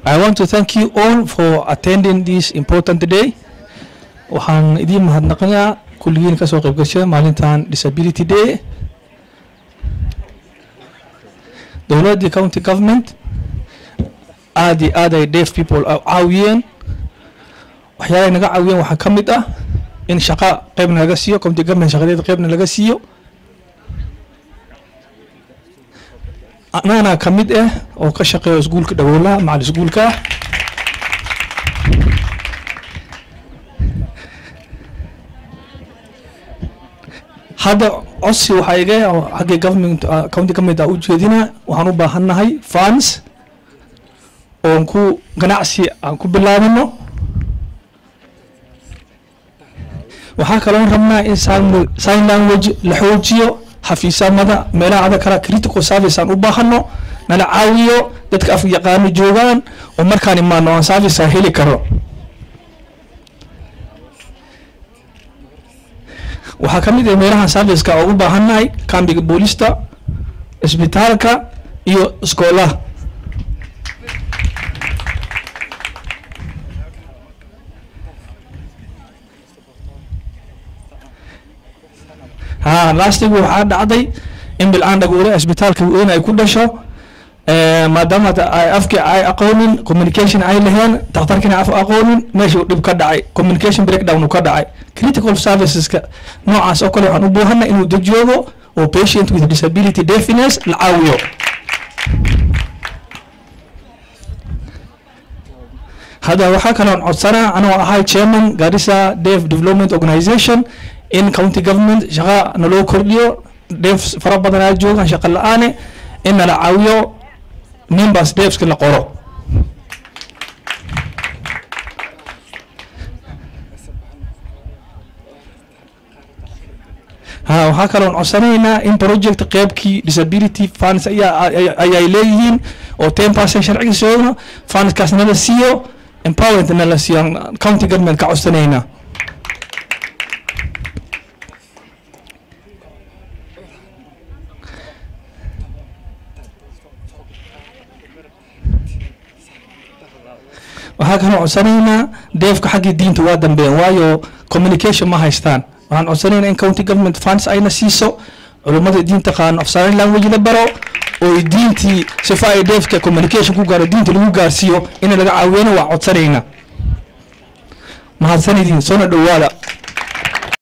I want to thank you all for attending this important day. Waxaan idiin mahadnaqayaa kulligiin kasoo qayb gashay maalintan Disability Day. Dowladda county government aad iyo aad ay deaf people u caawiyeen. Waxyaalahay naga caawiyeen waxaa ka mid ah in shaqa qaybna laga siiyo county government shaqadeeda qaybna laga siiyo. anana ka mid ah oo ka shaqeeya iskuulka dhagoolaha macal iskuulka ah hadda codsi waxaa iga oo xaggii government ah, county government ah u jeedina waxaan u baahannahay funds oon ku ganacsi aan ku bilaabino waxaa kaloon rabnaa in sign- sign language la xoojiyo xafiisamada meelaha ada kala critical service aan u baahano nala caawiyo dadka af yaqaano joogaan oo markaan imaano aan service aan heli karo waxaa ka mid ah meelahan serviceka oo u baahannahay kambiga boolista isbitaalka iyo iskoolaha ha lastigu waxaa dhacday in bilcaan dhagoole isbitaalka weyn ay ku dhasho Eh, maadaama ta- ay afki ay aqoonin communication ay laheen dhakhtarkina af aqoonin meesha uu dhib ka dhacay communication breakdown uu ka dhacay critical serviceska noocaas oo kale waxaan u baahanna inuu deg joogo oo patient with disability deafness la caawiyo hadda waxaa kaloon codsanaa anoo ahay chairman garissa deaf development organization in county government shaqa naloo kordhiyo deaf fara badan aa joogaan shaqa la-aane in nala caawiyo members deafska la qoro ha waxaa kaloon codsanaynaa in project qeybkii disability funds ayaa ay- ayay leeyihiin oo ten percent sharciga soono fundskaas nala siiyo empowerment nala siiyo aan county government ka codsanaynaa waxaa kaloo codsanaynaa deefka xaggii diinta waa dambeeyeen waayo communication ma haystaan waxaan codsanaynaa in county government funds ayna siiso culummada diinta qaano of sign language la baro oo diintii sifa ay deefka communication ku gaaro diinta lagu gaarsiiyo in laga caawiyana waa codsanaynaa mahadsanidin soona dhowaada